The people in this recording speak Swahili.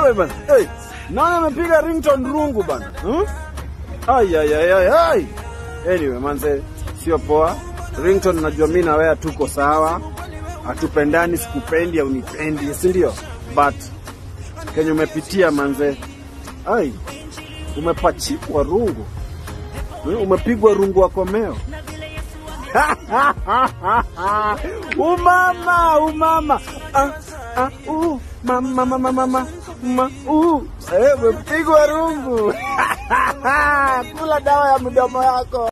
wewe bana. Hey, nani amepiga ringtone rungu bana? Hmm? Ai ai ai ai ai. Anyway, manze sio poa. Ringtone najua mimi na wewe tuko sawa. Hatupendani, sikupendi au unipendi, si ndio? But kenye umepitia manze. Ai. Umepachikwa rungu. Hmm, Umepigwa rungu wa komeo. umama umama ah, ah, uh, mama mama mama ma, uh. Eh, umepigwa rungu kula dawa ya mdomo yako